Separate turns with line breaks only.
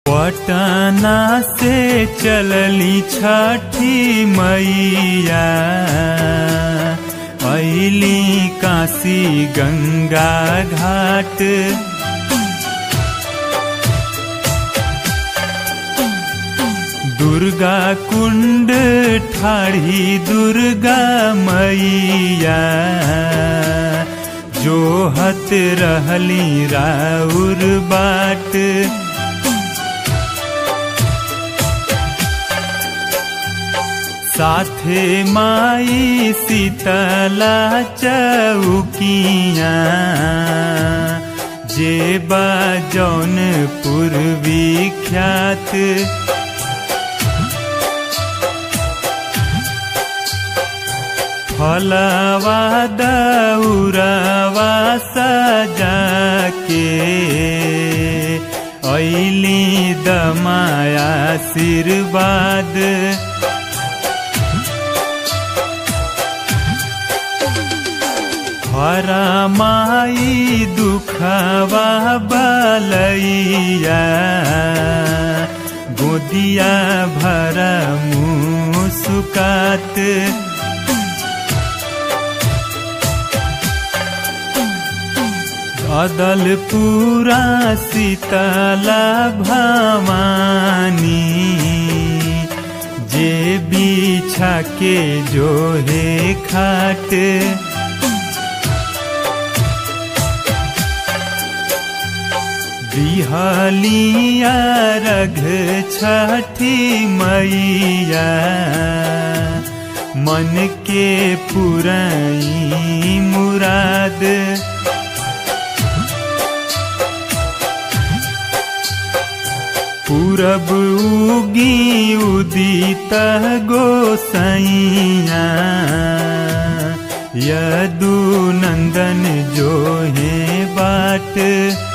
पटना से चलली छठी मैया ऐली काशी गंगा घाट दुर्गा कुंड ठाढ़ी दुर्गा मैया जो हत रहली राउर बाट साथे माई शीतला चौकिया जे बा जौनपुर विख्यात फलवा दौरवा सजा के ऐली दमाया आशीर्वाद हरा माई दुखवा बलैया गोदिया भरा मुस्कात अदल पूरा शीतला भवानी जे बिछा के जो है खाट बिहलिया रघ छठी मैया मन के पुरई मुराद पूरब उगी उदित गोसैया यदु नंदन जो है बाट